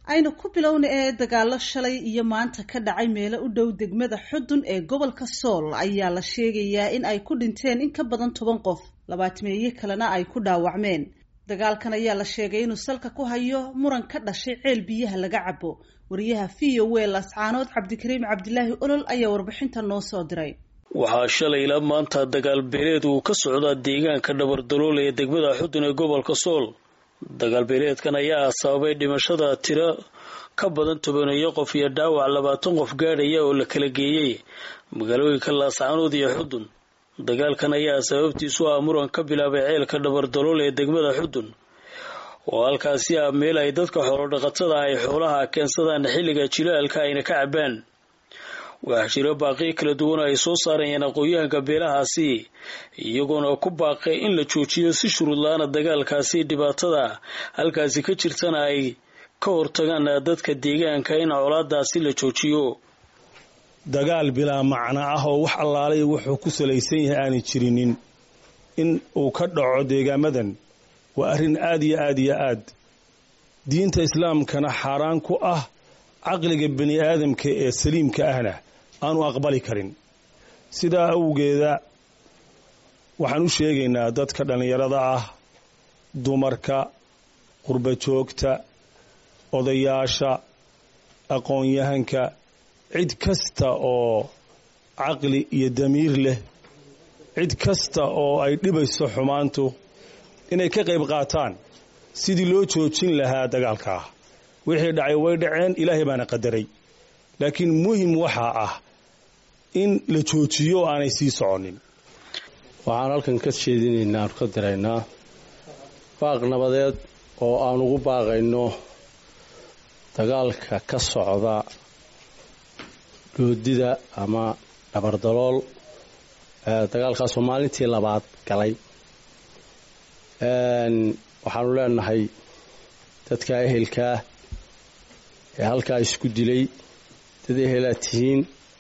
aynu ku bilowna ee dagaalo shalay iyo maanta ka dhacay meelo u dhow degmada xudun ee gobolka sool ayaa la sheegayaa in ay ku dhinteen in ka badan toban qof labaatmeeye kalena ay ku dhaawacmeen dagaalkan ayaa la sheegay inuu salka ku hayo muran ka dhashay ceel biyaha laga cabo wariyaha v o w lascaanood cabdikariim cabdilaahi olol ayaa warbixinta noo soo diray waxaa shalay ilaa maanta dagaal beeleed uu ka socdaa deegaanka dhabardalool ee degmada xudun ee gobolka sool dagaal beeleedkan ayaa sababay dhimashada tiro ka badan tobaneeyo qof iyo dhaawac labaatan qof gaadhaya oo la kala geeyey magaalooyinka laascaanood iyo xudun dagaalkan ayaa sababtiisu ah muran ka bilaabay ceelka dhabardalool ee degmada xudun oo halkaasi ah meel ay dadka xoolodhaqatada ay xoolaha keensadaan xilliga jilaalka ayna ka cabaan waxaa jiro baaqiyo kala duwan ay soo saarayeen aqoon-yahanka beelahaasi iyagoona ku baaqay in la joojiyo si shuruudla-aana dagaalkaasi dhibaatada halkaasi ka jirtana ay ka hortagaan dadka deegaanka in colaadaasi la joojiyo dagaal bilaa macno ah oo wax allaalay wuxuu ku salaysan yahay aanay jirinin in uu ka dhaco deegaamadan waa arrin aad iyo aad iyo aad diinta islaamkana xaaraan ku ah caqliga bani aadamka ee saliimka ahna aanu aqbali karin sidaa awgeeda waxaan u sheegaynaa dadka dhallinyarada ah dumarka qurbajoogta odayaasha aqoon-yahanka cid kasta oo caqli iyo damiir leh cid kasta oo ay dhibayso xumaantu inay ka qayb qaataan sidii loo joojin lahaa dagaalkaa wixii dhacay way dhaceen ilaahay baana qadaray laakiin muhim waxaa ah in la joojiyo o aanay sii soconin waxaan halkan ka jeedinaynaa aanu ka diraynaa baaq nabadeed oo aan ugu baaqayno dagaalka ka socda doodida ama dhabardalool dagaalkaasoo maalintii labaad galay waxaanu leenahay dadka ehelkaa ee halkaa isku dilay dad ehelaad tihiin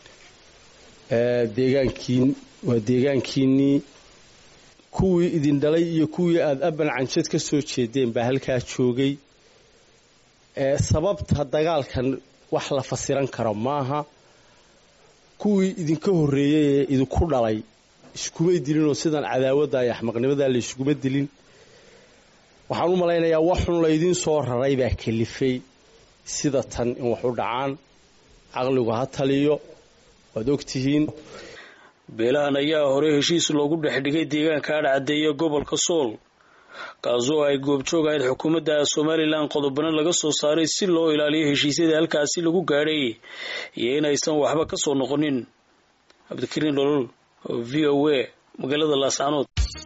deegaankiin waa deegaankiinnii kuwii idin dhalay iyo kuwii aada aban canjad ka soo jeedeen baa halkaa joogay sababta dagaalkan wax la fasiran karo maaha kuwii idinka horreeyey ee idinku dhalay iskumay dilinoo sidan cadaawadda iyo axmaqnimadaa la iskuma dilin waxaan u malaynayaa waxun laydiin soo raray baa kalifay sida tan in wax u dhacaan caqligu ha taliyo waad ogtihiin beelahan ayaa hore heshiis loogu dhex dhigay deegaanka adhcadeeya gobolka sool kaasoo ay goobjoog ahayd xukuumadda somalilan qodobana laga soo saaray si loo ilaaliyo heshiisyada halkaasi lagu gaadhay iyo inaysan waxba ka soo noqonin cabdikariin dholol v o a magaalada laascaanood